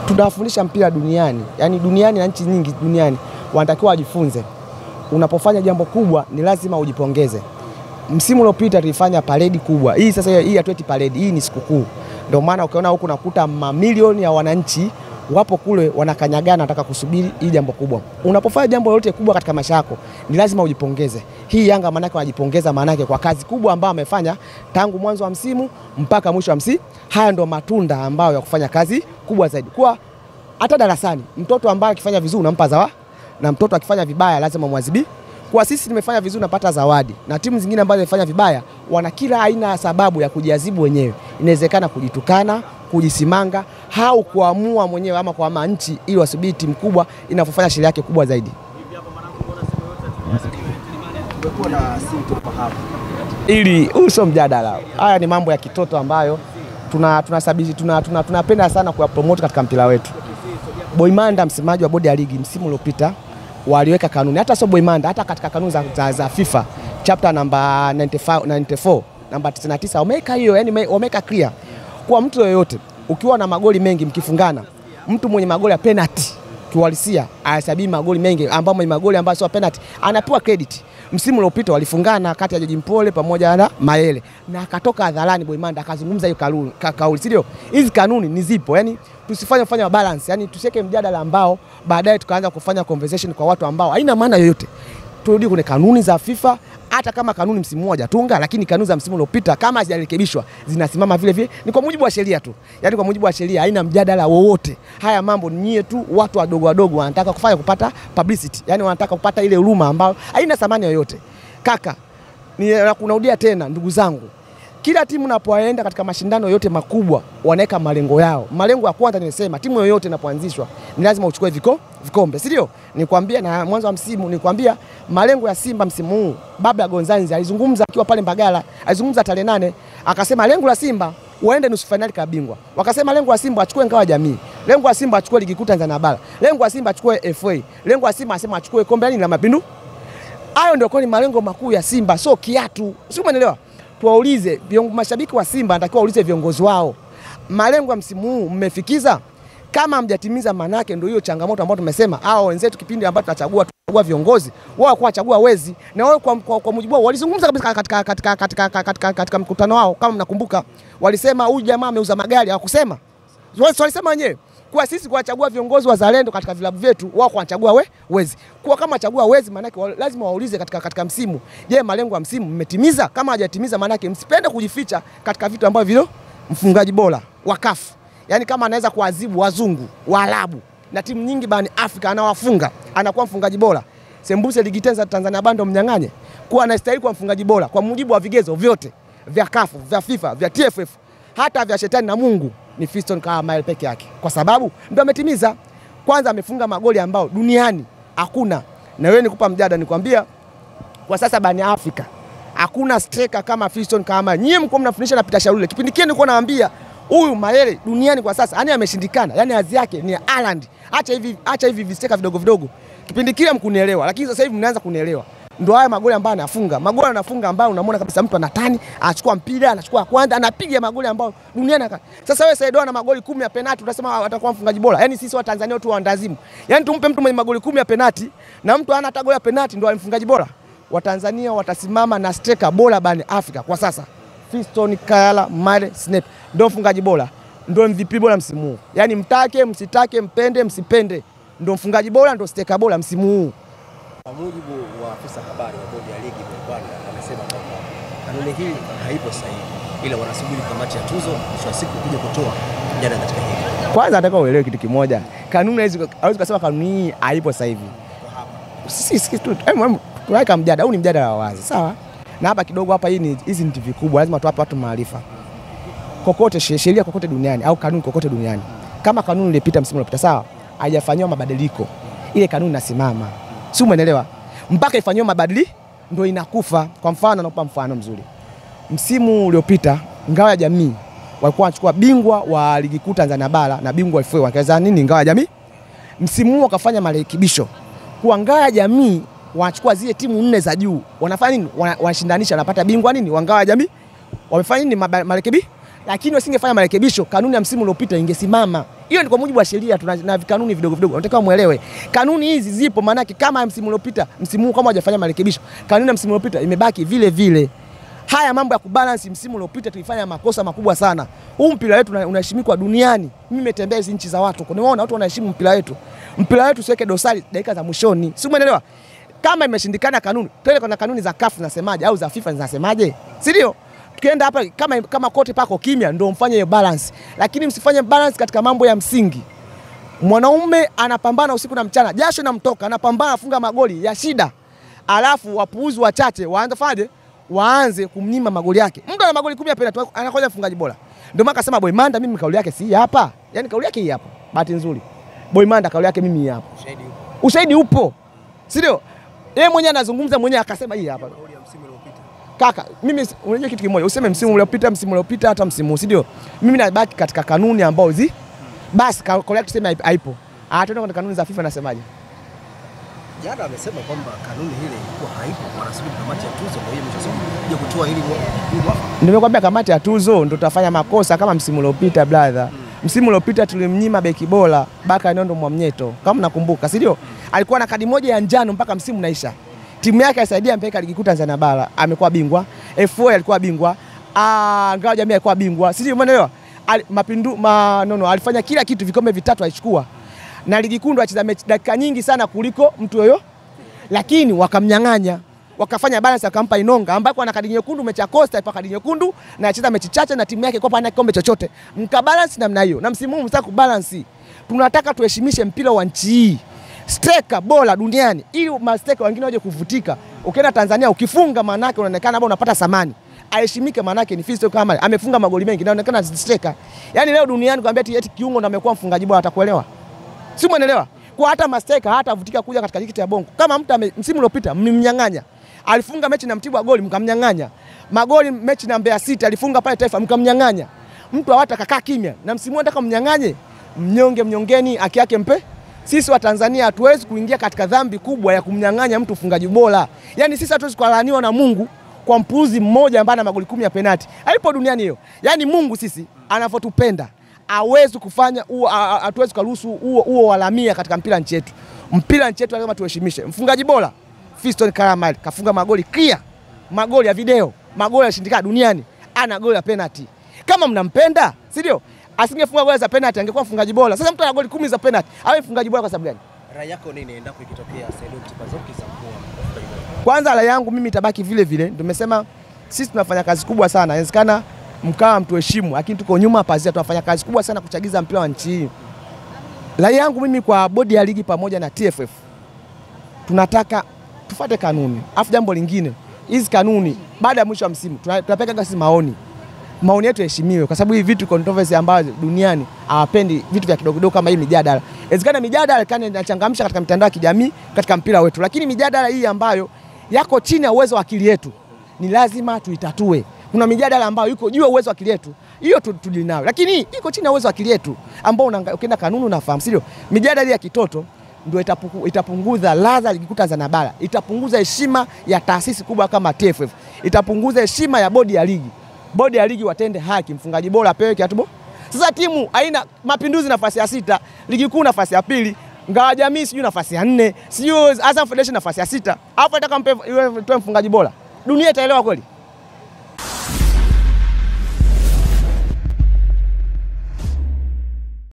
tunafundisha mpira duniani, yani duniani na nchi nyingi duniani wanatakiwa wajifunze, unapofanya jambo kubwa ni lazima ujipongeze. Msimu uliopita tulifanya paredi kubwa hii, sasa hii hatueti paredi, hii ni sikukuu. Ndio maana ukiona huku nakuta mamilioni ya wananchi wapo kule wanakanyagana, nataka kusubiri hii jambo kubwa. Unapofanya jambo lolote kubwa katika maisha yako ni lazima ujipongeze. Hii Yanga maanake wanajipongeza maanake kwa kazi kubwa ambayo amefanya tangu mwanzo wa msimu mpaka mwisho wa msimu. Haya ndo matunda ambayo ya kufanya kazi kubwa zaidi. Kwa hata darasani mtoto ambaye akifanya vizuri unampa zawadi na mtoto akifanya vibaya lazima mwadhibi. Kwa sisi tumefanya vizuri napata zawadi, na timu zingine ambazo zimefanya vibaya wana kila aina ya sababu ya kujiadhibu wenyewe. Inawezekana kujitukana, kujisimanga au kuamua mwenyewe ama kuama nchi ili wasubiri timu kubwa inavyofanya sheria yake kubwa zaidi. Kumekuwa na sintofahamu Ili huu sio mjadala, haya ni mambo ya kitoto ambayo tunapenda tuna, tuna, tuna, tuna, tunapenda sana kuyapromote katika mpira wetu. Boimanda, msemaji wa bodi ya ligi, msimu uliopita waliweka kanuni, hata sio Boimanda, hata katika kanuni za, za, za FIFA chapter namba 95 94 namba 99 wameweka hiyo, yani wameweka clear kwa mtu yoyote ukiwa na magoli mengi mkifungana, mtu mwenye magoli ya penalty kiuhalisia ahesabii magoli mengi, ambao mwenye magoli ambayo sio penalty anapewa credit. Msimu uliopita walifungana kati ya George Mpole pamoja na Mayele na akatoka hadharani Boimanda akazungumza hiyo kauli, ka, kauli sio hizi kanuni ni zipo, yani tusifanye kufanya balance, yani tusiweke mjadala ambao baadaye tukaanza kufanya conversation kwa watu ambao haina maana yoyote. Turudi kwenye kanuni za FIFA hata kama kanuni msimu mmoja tunga, lakini kanuni za msimu uliopita kama hazijarekebishwa zinasimama vile vile, ni kwa mujibu wa sheria tu, yaani kwa mujibu wa sheria, haina mjadala wowote. Haya mambo ni nyie tu, watu wadogo wadogo wanataka kufanya kupata publicity, yaani wanataka kupata ile huruma ambayo haina thamani yoyote. Kaka, nakurudia tena, ndugu zangu, kila timu inapoenda katika mashindano yote makubwa wanaweka malengo yao. Malengo ya kwanza nimesema, timu yoyote inapoanzishwa ni lazima uchukue viko, vikombe, si ndio? Nikwambia na mwanzo wa msimu nikwambia malengo ya Simba msimu huu, Baba Gonzanzi alizungumza akiwa pale Mbagala, alizungumza tarehe nane, akasema lengo la Simba waende nusu fainali kabingwa. Wakasema lengo la Simba achukue ngao ya jamii, lengo la Simba achukue ligi kuu Tanzania bara, lengo la Simba achukue FA, lengo la Simba asema achukue kombe la mapindu. Hayo ndio kwa ni malengo makuu ya Simba, sio kiatu, sio umeelewa? tuwaulize mashabiki wa Simba, anatakiwa waulize viongozi wao, malengo ya msimu huu mmefikiza? Kama hamjatimiza, manake ndio hiyo changamoto ambayo tumesema. Hao wenzetu kipindi ambacho tunachagua tunachagua viongozi wao kwa chagua wezi na wao kwa, kwa, kwa mujibu wao walizungumza kabisa katika, katika, katika, katika, katika, katika mkutano wao, kama mnakumbuka, walisema huyu jamaa ameuza magari, hawakusema walisema wenyewe kwa sisi kuwachagua viongozi wazalendo katika vilabu vyetu, wao kuwachagua we, wezi. Kwa kama wachagua wezi, maanake lazima waulize katika, katika msimu, je, malengo ya msimu mmetimiza? Kama hajatimiza, maanake msipende kujificha katika vitu ambavyo vile mfungaji bora wa CAF, yani kama anaweza kuadhibu wazungu Waarabu na timu nyingi barani Afrika anawafunga, anakuwa mfungaji bora. Sembuse ligi tenza Tanzania bando mnyang'anye kuwa anastahili kuwa mfungaji bora kwa mujibu wa vigezo vyote vya CAF, vya FIFA, vya TFF, hata vya shetani na Mungu ni Fiston Kamael peke yake, kwa sababu ndio ametimiza. Kwanza amefunga magoli ambao duniani hakuna. Na wewe nikupa mjada, nikwambia kwa sasa barani Afrika hakuna striker kama Fiston Kamael. Nyie mko mnafundisha na Peter Shalule, kipindi kile nilikuwa naambia huyu Mayele duniani kwa sasa yani ameshindikana, yani azi yake ni Haaland. Acha hivi, acha hivi visteka vidogo vidogo, kipindi kile mkunielewa, lakini sasa hivi mnaanza kunielewa ndo haya magoli ambayo anafunga, magoli anafunga ambayo unamwona kabisa mtu anatani, anachukua mpira, anachukua kwanza, anapiga magoli ambayo duniani. Sasa wewe Saido ana magoli kumi ya penalti, utasema atakuwa mfungaji bora? Yani sisi wa Tanzania tu waandazimu, yani tumpe mtu mwenye magoli kumi ya penalti na mtu ana hata goli ya penalti ndo mfungaji bora? Watanzania watasimama na striker bora barani Afrika kwa sasa, Fiston Kayala Mare Snap ndo mfungaji bora, ndo MVP bora msimu huu. Yani mtake msitake, mpende msipende, ndo mfungaji bora, ndo striker bora msimu huu. Kwa mujibu wa afisa habari wa bodi ya ligi Bwana amesema kwamba kanuni hii haipo sahihi, ila wanasubiri kamati ya tuzo mwisho wa siku kuja kutoa mjadala katika hili. Kwanza nataka uelewe kitu kimoja, kanuni hawezi kusema kanuni hii haipo sasa hivi. Sisi sisi tu tunaweka mjadala, huu ni mjadala wa wazi, sawa. Na hapa kidogo hapa, hii ni hizi ni TV kubwa, lazima tuwape watu maarifa. Kokote sheria kokote duniani au kanuni kokote duniani, kama kanuni ilipita msimu uliopita, sawa, haijafanyiwa mabadiliko, ile kanuni inasimama si umeelewa? Mpaka ifanyiwe mabadili ndio inakufa. Kwa mfano, nakupa mfano mzuri. Msimu uliopita ngao ya jamii walikuwa wanachukua bingwa wa ligi kuu Tanzania bara na bingwa FA wakaweza nini, ngao ya jamii. Msimu huu wakafanya marekebisho kwa ngao ya jamii, wanachukua zile timu nne za juu, wanafanya nini? Wanashindanisha, wanapata bingwa nini wa ngao ya jamii. Wamefanya nini? Marekebi lakini wasingefanya marekebisho, kanuni ya msimu uliopita ingesimama. Hiyo ni kwa mujibu wa sheria, tuna na kanuni vidogo vidogo, nataka muelewe kanuni hizi zipo. Maanake kama msimu uliopita, msimu huu kama hajafanya marekebisho, kanuni ya msimu uliopita imebaki vile vile. Haya mambo ya kubalance, msimu uliopita tulifanya makosa makubwa sana. Huu mpira wetu una- unaheshimikwa duniani. Mimi nimetembea hizi nchi za watu, nimeona watu wanaheshimu mpira wetu. Mpira wetu siweke dosari dakika za mwishoni, si umeelewa? Kama imeshindikana kanuni, twende kwa kanuni za CAF zinasemaje au za FIFA zinasemaje, si ndio? Tukienda hapa kama, kama kote pako kimya, ndio mfanye hiyo balance, lakini msifanye balance katika mambo ya msingi. Mwanaume anapambana usiku na mchana, jasho namtoka, anapambana afunga magoli ya shida, alafu wapuuzi wachache waanze faje, waanze kumnyima magoli yake. Mtu ana magoli kumi ya penalty, anakoja mfungaji bora. Ndio maana akasema Boy Manda, mimi kauli yake si hii hapa, yani kauli yake hii hapa. Bahati nzuri Boy Manda kauli yake mimi hii hapa, Shahidi huko. ushahidi upo, si ndio? Yeye mwenyewe anazungumza mwenyewe akasema hii hapa. Kauli ya msimu uliopita. Kaka, mimi si- unajua kitu kimoja, useme msimu uliopita, msimu uliopita, hata msimu huu, si ndio? Mimi nabaki katika kanuni ambao zi basi ka- kauli yake tuseme haipo- haipo. Ah, tuende kwenye kanuni za FIFA nasemaje? Jana amesema kwamba kanuni ile ilikuwa haipo, wanasubiri kamati ya tuzo, kwa hiyo mwisho wa siku kuja kutoa hili mwa- hili mwafaka. Nimekwambia kamati ya tuzo ndo tutafanya makosa kama msimu uliopita brother. Msimu uliopita tulimnyima beki bora Baka Nondo Mwamnyeto, kama nakumbuka, si ndio? Alikuwa na kadi moja ya njano mpaka msimu unaisha. Timu yake alisaidia mpaka ligi kuu Tanzania bara, amekuwa bingwa. FA alikuwa bingwa. Ah, ngao jamii alikuwa bingwa. Si ndio umeelewa? Al- Mapindu ma, no, no, alifanya kila kitu, vikombe vitatu alichukua. Na ligi kuu ndo acheza mechi dakika nyingi sana kuliko mtu yoyo lakini wakamnyang'anya wakafanya balance akampa Inonga ambaye ana kadi nyekundu mechi ya Costa ipa kadi nyekundu na acheza mechi chache na timu yake kwa hana kikombe chochote. Mkabalance namna hiyo. Na msimu huu msitaka kubalance. Tunataka tuheshimishe mpira wa nchi hii. Steka bora duniani ili masteka wengine waje kuvutika. Ukienda Tanzania ukifunga maana yake unaonekana labda unapata samani. Aheshimike maana yake ni Fiston kama amefunga magoli mengi na inaonekana steka. Yaani leo duniani kwambia eti eti kiungo ndo amekuwa mfungaji bora atakuelewa si umeelewa? Kwa hata masteka hata avutika kuja katika ligi ya Bongo. Kama mtu ame- msimu uliopita mlimnyang'anya, alifunga mechi na Mtibwa goli mkamnyang'anya, magoli mechi na Mbeya City alifunga pale Taifa mkamnyang'anya, mtu hawata kakaa kimya, na msimu huu nataka mnyang'anye, mnyonge mnyongeni, haki yake mpe. Sisi wa Tanzania hatuwezi kuingia katika dhambi kubwa ya kumnyang'anya mtu ufungaji bora. Yaani sisi hatuwezi kulaaniwa na Mungu kwa mpuuzi mmoja ambaye ana magoli kumi ya penati. Haipo duniani hiyo. Yaani Mungu sisi anavyotupenda hawezi kufanya huo, a- a- hatuwezi kuruhusu huo huo walamia katika mpira nchi yetu. Mpira nchi yetu lazima tuheshimishe. Mfungaji bora Fiston Karamal kafunga magoli clear, magoli ya video, magoli yashindikana duniani, ana goli ya penalty. Kama mnampenda, si ndio? Asingefunga goli za penalty, angekuwa mfungaji bora. Sasa mtu ana goli kumi za penalty, awe mfungaji bora kwa sababu gani? Rai yako nini endapo ikitokea Salum Tipazoki za kuwa mfungaji bora? Kwanza ala yangu mimi itabaki vile vile, ndio nimesema sisi tunafanya kazi kubwa sana. Inawezekana mkawa mtuheshimu, lakini tuko nyuma pazia, tunafanya kazi kubwa sana kuchagiza mpira wa nchi hii. Rai yangu mimi kwa bodi ya ligi pamoja na TFF, tunataka tufuate kanuni. Afu jambo lingine, hizi kanuni baada ya mwisho wa msimu tuna- tunapeka sisi maoni maoni yetu yaheshimiwe, kwa sababu hii vitu controversy ambazo duniani hawapendi vitu vya kidogo kidogo kama hii mijadala. Inawezekana mijadala kana inachangamsha katika mitandao ya kijamii katika mpira wetu, lakini mijadala hii ambayo yako chini ya uwezo wa akili yetu ni lazima tuitatue. Kuna mijadala ambayo iko juu ya uwezo wa akili yetu, hiyo tu- tudili nayo, lakini hii iko chini ya uwezo wa akili yetu ambao unaanga- ukienda kanuni unafahamu, sio? Mijadala hii ya kitoto ndio itapuku- itapunguza ladha ligi kuu Tanzania bara, itapunguza heshima ya taasisi kubwa kama TFF, itapunguza heshima ya bodi ya ligi. Bodi ya ligi watende haki, mfungaji bora apewe kiatu bora. Sasa timu haina Mapinduzi nafasi ya sita, ligi kuu nafasi ya pili, Ngawa Jamii sijui nafasi ya nne, sijui Azam Foundation nafasi ya sita, alafu nataka mpe yule toe mfungaji bora, dunia itaelewa kweli?